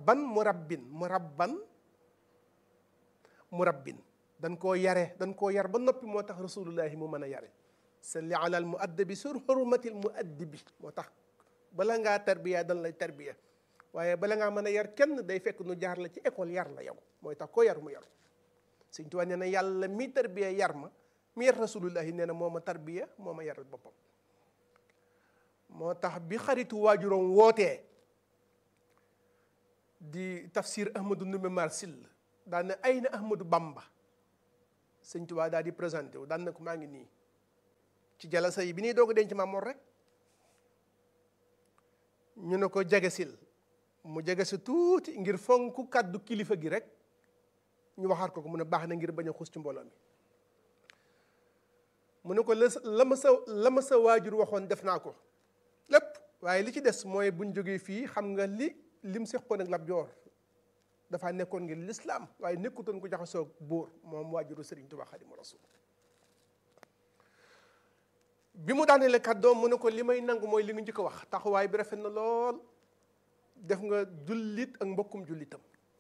murabban murabbin murabban murabbin dañ koo yare dañ koo yar ba noppi moo tax rasulullahi mu mën a yare salli ala al muaddabi sur hurmatil muaddibi moo tax bala ngaa tarbiya dañ lay tarbiya waaye bala ngaa mën a yar kenn day fekk nu jaar la ci école yar la yow mooy tax koo yar mu yaru Sëñ Tuubaa nee na yàlla mi tarbiya yar ma mi yar rasulullahi nee na moo ma tarbiya moo ma yaral boppam moo tax bi xaritu waajuroom wootee di tafsir ahmadou Ndumbe Mar Sill daan na ay na ahmadou bamba sëñ Tuubaa daal di présenté wu daan na ko maa ngi nii ci jalasa yi bi ñuy doog a denc Maam Mor rek ñu ne ko jegesil mu jegesi tuuti ngir fonk kàddu kilifa gi rek ñu waxaat ko ko mu ne baax na ngir bañ a xus ci mbooloo mi mu ne ko la la ma sa la ma sa waajur waxoon def naa ko lépp waaye li ci des mooy buñ jógee fii xam nga li lim seqoon ak Lat Joor dafa nekkoon ngir lislaam waaye nekkutoon ko jaxasoo buur moom waajuru Sëriñ Tuubaa Xaadimu Rasuul bi mu daaneele kàddoom mu ne ko li may nangu mooy li nga njëkk a wax taxawaay bi rafet na lool def nga jullit ak mbokkum jullitam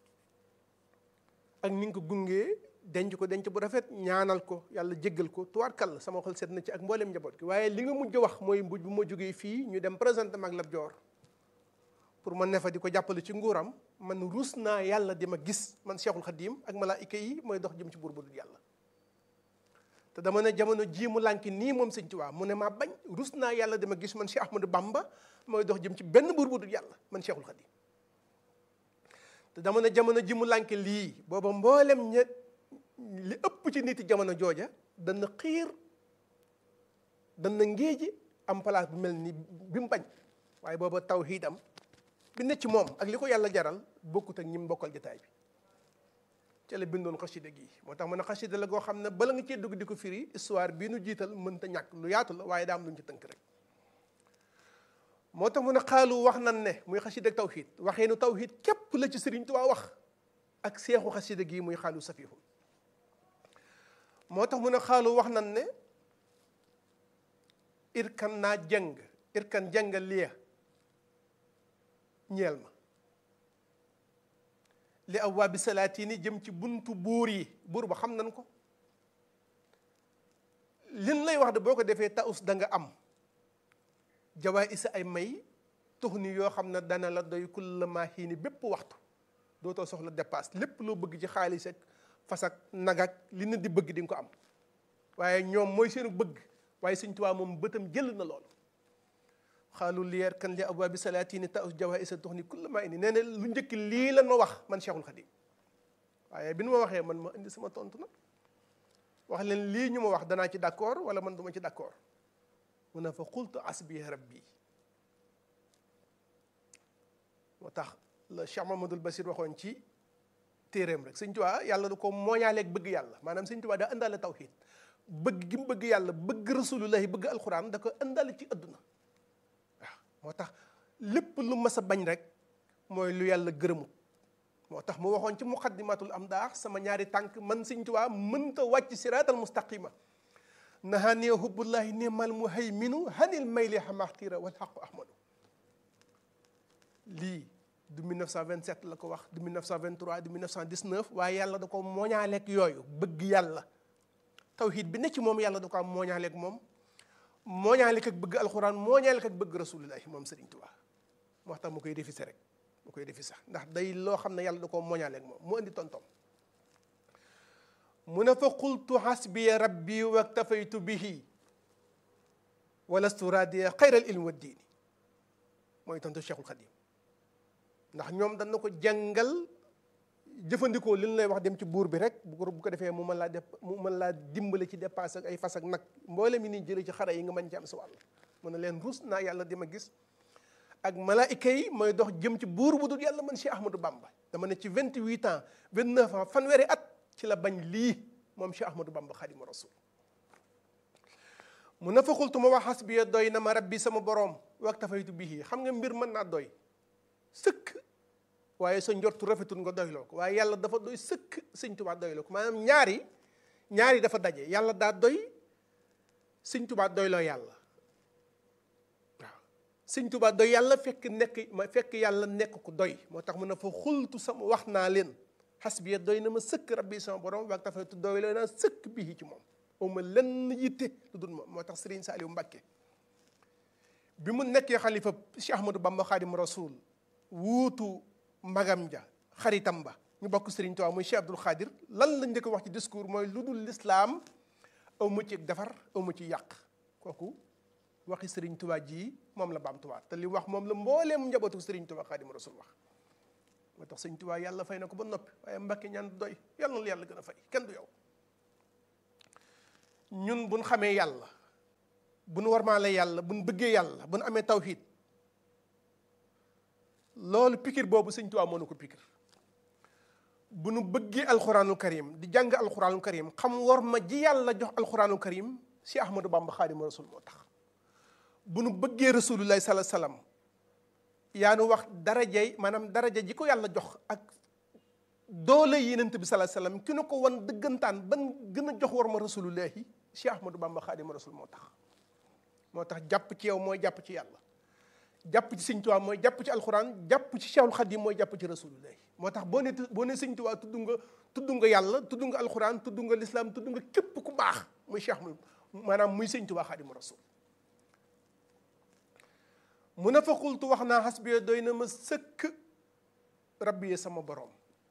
ak ni nga ko gungee denc ko denc bu rafet ñaanal ko yàlla jéggal ko tuwaarkal sama xol seet na ci ak mboolem njaboot gi waaye li nga mujj wax mooy mbuj bu ma jógee fii ñu dem présenté mag Lat Joor pour ma ne fa di ko jàppale ci nguuram man ruus naa yàlla di ma gis man Cheikhul Khadim ak malaayika yi mooy dox jëm ci buur bu dul yàlla te dama ne jamono jii mu lànki nii moom sëñ Tuubaa mu ne maa bañ ruus naa yàlla di ma gis man Cheikh Ahmadou Bamba mooy dox jëm ci benn buur bu dul yàlla man Cheikhul Khadim te dama ne jamono ji mu lànki lii booba mboolem ña li ëpp ci nit jamono jooja dana xiir dana ngéeji am place bu mel ni bi mu bañ waaye booba tawhiidam bi ne ci moom ak li ko yàlla jaral bokkut ak ñi mu bokkal jotaay bi ca la bindoon xasida gi moo tax mu ne xasida la goo xam ne bala nga cee dugg di ko firi histoire bii nu jiital mënta ñàkk lu yaatu la waaye daa am lu ñu ci tënk rek moo tax mu ne xaalu wax nan ne muy xasida ak tawhid waxee nu tawhid képp la ci Sëriñ Tuubaa wax ak seexu xasida gi muy xaalu safihu moo tax mu ne xaalu wax nan ne irkan naa jëng irkan jënga liya ñeel ma li awwaabi salaatini jëm ci buntu buur yi buur ba xam nan ko lin lay wax de boo ko defee taus da nga am jawaay isa ay may tux ni yoo xam ne dana la doy kulla maa xiini bépp waxtu dootoo soxla dépasse lépp loo bëgg ci xaalis ak fas ak nag ak li nit di bëgg di nga ko am waaye ñoom mooy seenu bëgg waaye Sëñ Tuubaa moom bëtam jël na loolu xaalu liyeer kan li abwaabi salaatini taus jawaay isa tux ni kulla maa ini nee na lu njëkk lii lan ma wax man Cheikhul Khadim waaye bi nu ma waxee man ma indi sama tontu nag wax leen lii ñu ma wax danaa ci d'accord wala man duma ci d'accord mu ne fa qultu asbi rabbi moo tax la Cheikh Mamadou Basir waxoon ci téeréem rek Sëñ Tuubaa yàlla du ko mooñaaleeg bëgg yàlla maanaam Sëñ Tuubaa daa indaale tawxiid bëgg gi mu bëgg yàlla bëgg rasulullahi bëgg alxuraan da ko indaale ci adduna waaw moo tax lépp lu mas a bañ rek mooy lu yàlla gërëmut moo tax mu waxoon ci muqaddimatul am daax sama ñaari tànk man Sëñ Tuubaa mënta wàcc siraatal mustaqima nahani hubbullahi nimal muhayminu hanil mayli xamaxtira wal xaqu ahmadu lii du 1927 la ko wax du 1923 du 1919 waaye yàlla da ko mooñaaleeg yooyu bëgg yàlla tawhid bi ne ci moom yàlla da ko am mooñaaleeg moom mooñaaleeg ak bëgg alxuraan mooñaaleeg ak bëgg rasulillahi moom Sëriñ Tuubaa moo tax mu koy defi rek mu koy defi sax ndax day loo xam ne yàlla da ko mooñaaleeg moom mu indi tontom mu ne fa qultu hasbiya rabbi waktafaytu bihi walastu radiya xayral ilmi wa diini mooy tontu Cheikhul Khadim ndax ñoom dañ na ko jàngal jëfandikoo li ñu lay wax dem ci buur bi rek bu ko bu ko defee mu mën laa def mu mën laa dimbale ci dépasse ak ay fas ak nag mboole mi ni jëlee ci xare yi nga mën ci am sa wàll mu ne leen rus naa yàlla di ma gis ak malaayika yi mooy dox jëm ci buur bu dul yàlla man Cheikh Ahmadou Bamba dama ne ci vingt huit ans vingt neuf ans fanweeri at ci la bañ lii moom Cheikh Ahmadou Bamba Xaadimu Rasuul mu ne fa xultu ma wax xasbiya doy na ma rabbi sama boroom waktafaytu bihi xam nga mbir mën naa doy sëkk waaye sa njortu rafetul nga doyloo ko waaye yàlla dafa doy sëkk sëñ Tuubaa doyloo ko maanaam ñaari ñaari dafa daje yàlla daa doy sëñ Tuubaa doyloo yàlla waaw sëñ Tuubaa doy yàlla fekk nekk ma fekk yàlla nekk ku doy moo tax mu ne fa xultu sama wax naa leen xasbiya doy na ma sëkk rabbi sama borom waag tafaytu doy la naa sëkk bii ci moom uma lenn yitte lu dul moom moo tax Sëriñ Saaliw Mbàkke bi mu nekkee xalifa Cheikh Ahmadou Bamba Xaadim Rasul wuutu magam ja xaritam ba ñu bokk Sëriñ Tuubaa muy Cheikh Abdul Xaadir lan lañ njëkk wax ci discours mooy lu dul lislaam aw ma ci defar aw ma ci yàq kooku waxi Sëriñ Tuubaa ji moom la baamtuwaat te li wax moom la mbooleem njabootu Sëriñ Tuubaa Xaadim Rasul wax moo tax Sëriñ Tuubaa yàlla fay na ko ba noppi waaye Mbàkke ñaan doy yàlla na yàlla gën a fay kenn du yow ñun buñ xamee yàlla buñ warmaale yàlla buñ bëggee yàlla buñ amee tawxiid loolu pikir boobu Sëriñ Tuubaa moo nu ko pikir bu nu bëggee alxuraanul karim di jàng alxuraanul karim xam war ma ji yàlla jox alxuraanul karim si Ahmadou Bamba Xaadimu Rasul moo tax bu nu bëggee rasulullahi sala salaam yaa nu wax darajay maanaam daraja ji ko yàlla jox ak doole yenent bi sala salaam ki nu ko wan dëggantaan ban gën a jox war ma rasulullahi si Ahmadou Bamba Xaadimu Rasul moo tax moo tax jàpp ci yow mooy jàpp ci yàlla jàpp ci sëñ Tuubaa mooy jàpp ci alxuraan jàpp ci Cheikhul Xadim mooy jàpp ci rasulullahi moo tax boo ne boo ne sëñ Tuubaa tudd nga tudd nga yàlla tudd nga alxuraan tudd nga lislaam tudd nga képp ku baax muy Cheikh mu maanaam muy sëñ Tuubaa Xaadimu Rasul mu ne fa xultu wax naa xasbiya doy na ma sëkk rabbi sama borom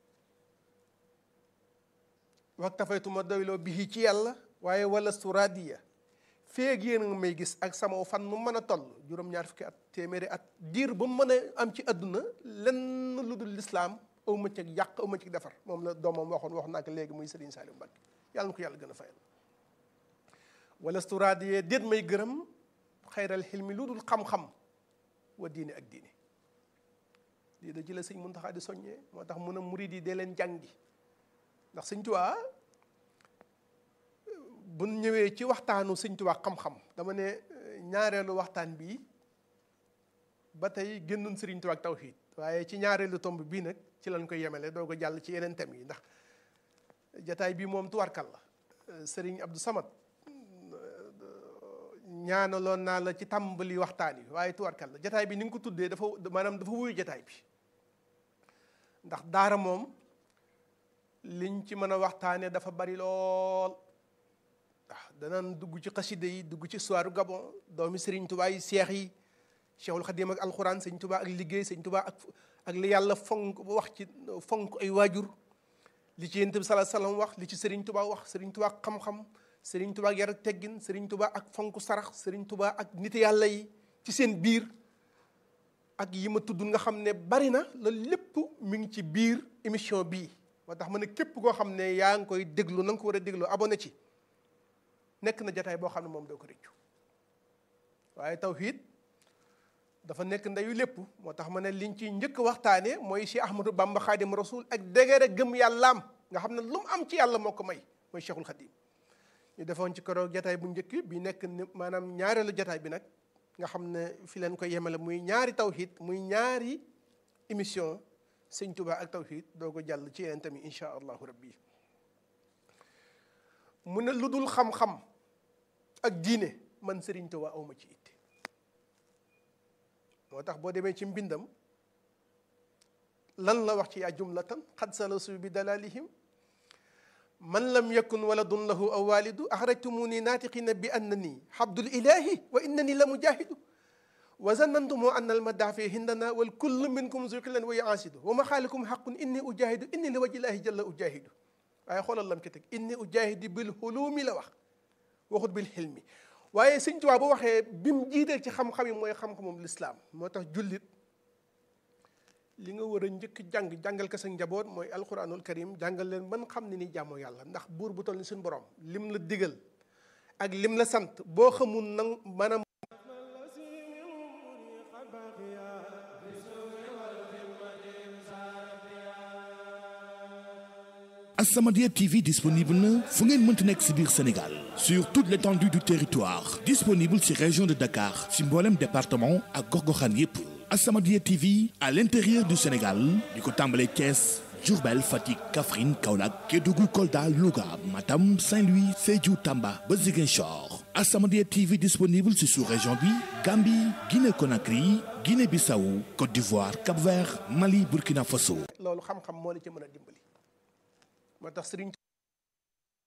wax tafaytu ma doyloo bii ci yàlla waaye wala suradiya feeg yéen nga may gis ak sama fan mu mën a toll juróom-ñaar fukki at téeméeri at diir ba mu mën a am ci àdduna lenn lu dul lislaam aw ma ci yàq aw ma ci defar moom la doomam waxoon wax naa ko léegi muy Serigne Saliou Mbacke yàlla na ko yàlla gën a fayal wala suradiya déet may gërëm xayral xilmi lu dul xam-xam wa diine ak diine lii da ci la sëñ Muntaxa di soññee moo tax mun a murid yi dee leen jàngi ndax sëñ Tuubaa bu ñëwee ci waxtaanu sëñ Tuubaa xam-xam dama ne ñaareelu waxtaan bii ba tey génnoon sëriñ Tuubaa ak tawxiid waaye ci ñaareelu tomb bii nag ci lañ koy yemale doo ko jàll ci yeneen thèmes yi ndax jataay bii moom tuwarkal la sëriñ Abdou Samad ñaanaloon naa la ci tàmbali waxtaan yi waaye tuwarkal la jataay bi ni nga ko tuddee dafa maanaam dafa wuyu jataay bi ndax daara moom liñ ci mën a waxtaane dafa bari lool waaw danañ dugg ci xaside yi dugg ci histoire Gabon doomi Sëriñ Tubaa yi seex yi Cheikhul Xadim ak alxuraan Sëriñ Tubaa ak liggéey Sëriñ Tubaa ak ak li yàlla fonk wax ci fonk ay waajur li ci Yonent bi sallallahu alayhi wasallam wax li ci Sëriñ Tubaa wax Sëriñ Tubaa xam-xam Sëriñ Tubaa ak yar ak teggin Sëriñ Tubaa ak fonk sarax Sëriñ Tubaa ak nit yàlla yi ci seen biir ak yi ma tudd nga xam ne bari na loolu lépp mi ngi ci biir émission bii moo tax ma ne képp koo xam ne yaa ngi koy déglu na nga ko war a déglu abonné ci nekk na jataay boo xam ne moom doo ko réccu waaye tawhiid dafa nekk ndeyu lépp moo tax ma ne liñ ci njëkk waxtaane mooy Cheikh Ahmadou Bamba Xaadim Rasul ak dégere gëm yàllaam nga xam ne lu mu am ci yàlla moo ko may mooy Cheikhul Xadim ñu defoon ci keroog jataay bu njëkk bi nekk maanaam ñaareelu jataay bi nag nga xam ne fi leen ko yemale muy ñaari tawhiid muy ñaari émission sëñ Tuubaa ak tawhiid doo ko jàll ci yeneen tamit insha allahu rabbi mu ne lu dul xam-xam ak diine man sëriñ Tuubaa awma ci itte moo tax boo demee ci mbindam lan la wax ci yaa jumlatan xad salasu bi dalalihim man lam yakun waladun lahu aw walidu axrajtumuni naatiqina bi annani xabdul ilahi wa innani la mujahidu wa zanantumu anna almadaa fi hindana wal kullu minkum zuqilan wa yaasidu wa ma xaalikum xaqun inni ujahidu inni li wajillahi jalla ujahidu waaye xoolal lam ci teg inni ujahidu bil xuluumi la wax waxut bil xilmi waaye sëñ Tuubaa bu waxee bi mu jiiteel ci xam-xam yi mooy xam-xamum lislaam moo tax jullit li nga war a njëkk jàng jàngal ko sa njaboot mooy alquranul karim jàngal leen man xam ne ni jàmmoo yàlla ndax buur bu toll ni suñu borom lim la digal ak lim la sant boo xamul nang maanaam As-Samadiyya TV disponible na fu ngeen mënti nekk si biir Sénégal sur toute l'étendue du territoire disponible si région de Dakar si mboolem département ak gox-goxaan yépp As-Samadiyya TV à l'intérieur du Sénégal di ko tàmbalee Thiès Diourbel Fatick Kaffrine Kaolack Kédougou Kolda Louga Matam Saint-Louis Sédhiou Tamba ba Ziguinchor As-Samadiyya TV disponible ci sous-région bi Gambie Guinée Conakry Guinée-Bissau Côte d'Ivoire Cap-Vert Mali Burkina Faso loolu xam-xam moo la ci mën a dimbali moo tax sëriñ